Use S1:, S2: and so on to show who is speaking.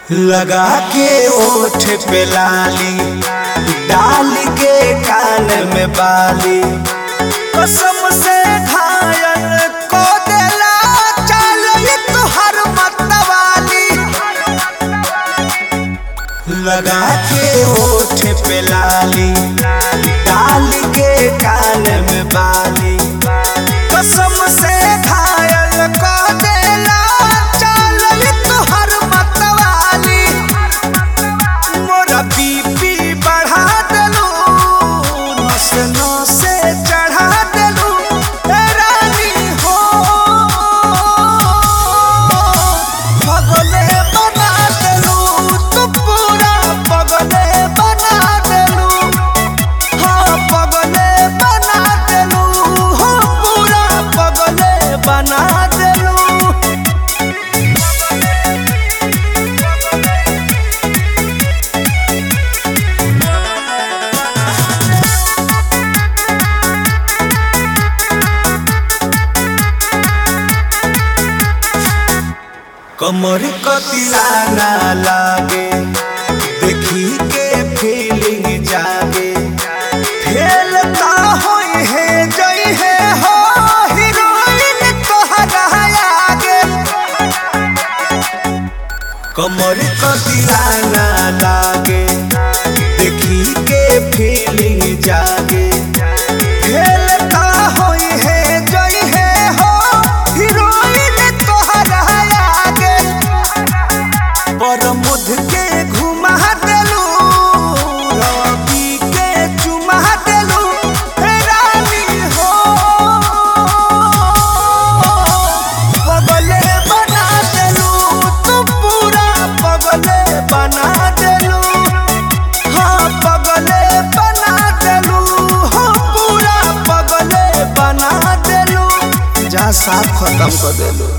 S1: लगा के ओठ पे लाली डाल के कान में बाली कसम से घायल को देला चल तुहर मतवाली लगा के ओठ पे लाली डाल के कान में बाली कसम से घायल को देला चल तुहर मतवाली मोरा बीपी बढ़ा देलू नस नसे चढ़ा देलू ए रानी हो पगले बना देलू तू पूरा पगले बना देलू हाँ पगले बना देलू हो पूरा पगले बना देलू कमर कतिला ना लागे देखी के फीलिंग जागे खेलता होई है जई है हो हीरोइन तोहरा आगे कमर कतिला ना लागे देखी के फीलिंग जागे खेलता होई है जई है हो हीरोइन तोहरा आगे पर मुध के घुमा देलू रवि के चुमा देलू हे रानी हो पगले बना देलू तू पूरा पगले बना देलू हाँ पगले बना देलू हो पूरा पगले बना देलू जा साफ खत्म कर देलू